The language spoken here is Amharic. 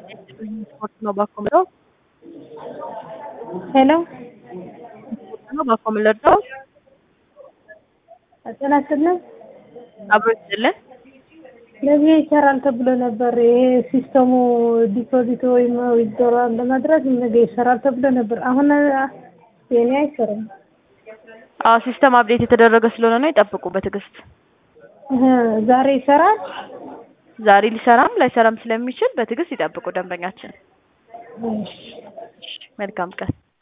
ነው ባኮ ምለው ሄሎ ነው ባኮ ምለው ጤና ይስጥልን። አብሮ ይስጥልን። ለዚህ ይሰራል ተብሎ ነበር። ይሄ ሲስተሙ ዲፖዚት ወይም ዊዝድሮዋል ለማድረግ ነገ ይሰራል ተብሎ ነበር። አሁን የኔ አይሰራም። አዎ ሲስተም አፕዴት የተደረገ ስለሆነ ነው። ይጠብቁ በትዕግስት። እህ ዛሬ ይሰራል። ዛሬ ሊሰራም ላይሰራም ስለሚችል በትዕግስት ይጠብቁ ደንበኛችን። እሺ መልካም ቀን።